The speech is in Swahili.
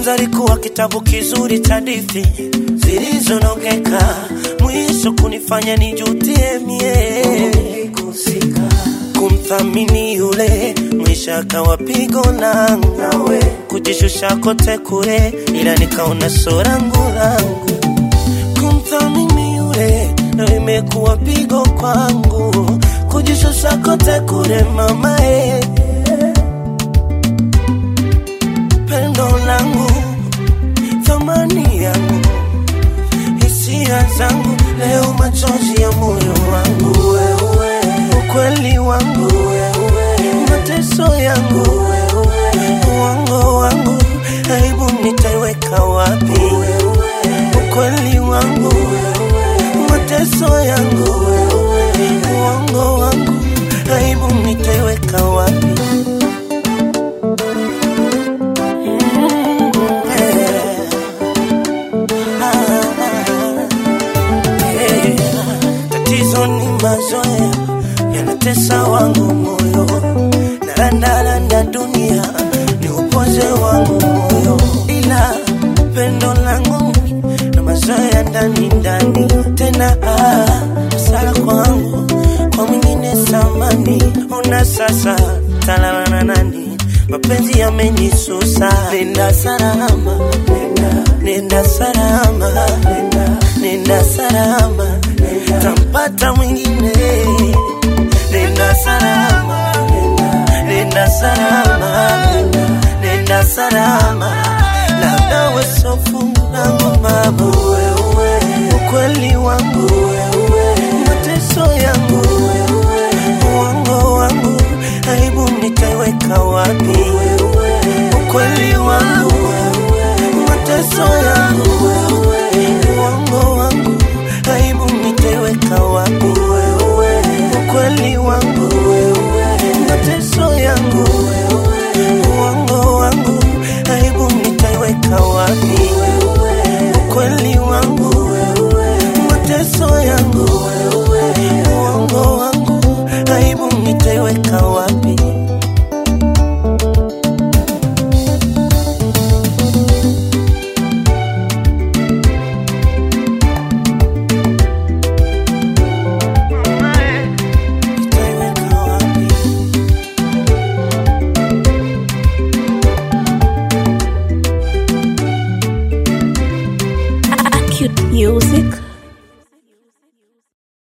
Mwanzo alikuwa kitabu kizuri cha hadithi zilizonongeka, mwisho kunifanya nijutie mie kumthamini yule, mwisho akawa pigo langu, nawe kujishusha kote kule, ila nikaona so langu langu kumthamini yule, na imekuwa pigo kwangu, kujishusha kote kule mamae pendo langu, thamani yangu, hisia zangu, leo machozi ya moyo wangu, wewe ukweli wangu, wewe mateso yangu, wewe uongo wangu, aibu nitaiweka wapi? Ukweli wangu, mateso yangu, uongo wangu, aibu nitaiweka wapi? Tatizo ni mazoea yanatesa wangu moyo, narandaranda dunia ni upoze wangu moyo, ila pendo langu na mazoea ndani ndani tena ah, sala kwangu kwa mwingine samani, una sasa talala na nani? Mapenzi yamenisusa, nenda salama, nenda, nenda salama, nenda, nenda salama, nenda, tampata mwingine, nenda salama, nenda, nenda salama, nenda, nenda salama, labda wesofu langu mama, wewe ukweli wangu